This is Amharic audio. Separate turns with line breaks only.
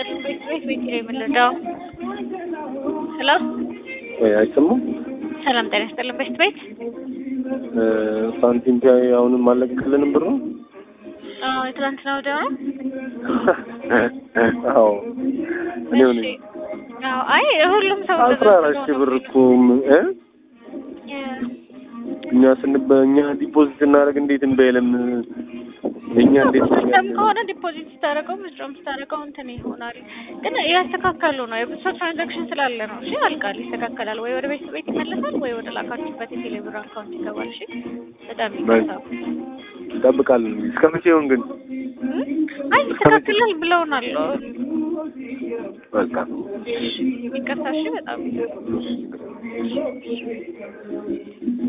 ይስጥልኝ። ቤት ቤት ቤት ነው የምንረዳው። ሄሎ
ወይ አይሰማም?
ሰላም ጤና ይስጥልኝ። ቤት ቤት
ሳንቲም ቢያይ አሁንም አለቅልንም ብሩ
አዎ፣ የትላንትና ወዲያ ነው።
አዎ እኔ ሆነ
እሺ። አዎ፣ አይ ሁሉም ሰው
አስራ አራት ሺህ ብር እኮ ም- እ እኛ ስንበ እኛ ዲፖዚት ስናደርግ እንዴት እንበይለም እኛ እንዴት
ሲስተም ከሆነ ዲፖዚት ስታደርገው ምዝሮም ስታደርገው እንትን ይሆናል። ግን እያስተካከሉ ነው። የብዙ ትራንዛክሽን ስላለ ነው። እሺ ያልቃል፣ ይስተካከላል። ወይ ወደ ቤት ቤት ይመለሳል፣ ወይ ወደ ላካችሁበት የቴሌብር አካውንት ይገባል። እሺ በጣም ይቀርታል።
እንጠብቃለን። እስከ መቼ ይሆን ግን?
አይ ይስተካከላል ብለውናል።
በቃ
ይቅርታ። እሺ በጣም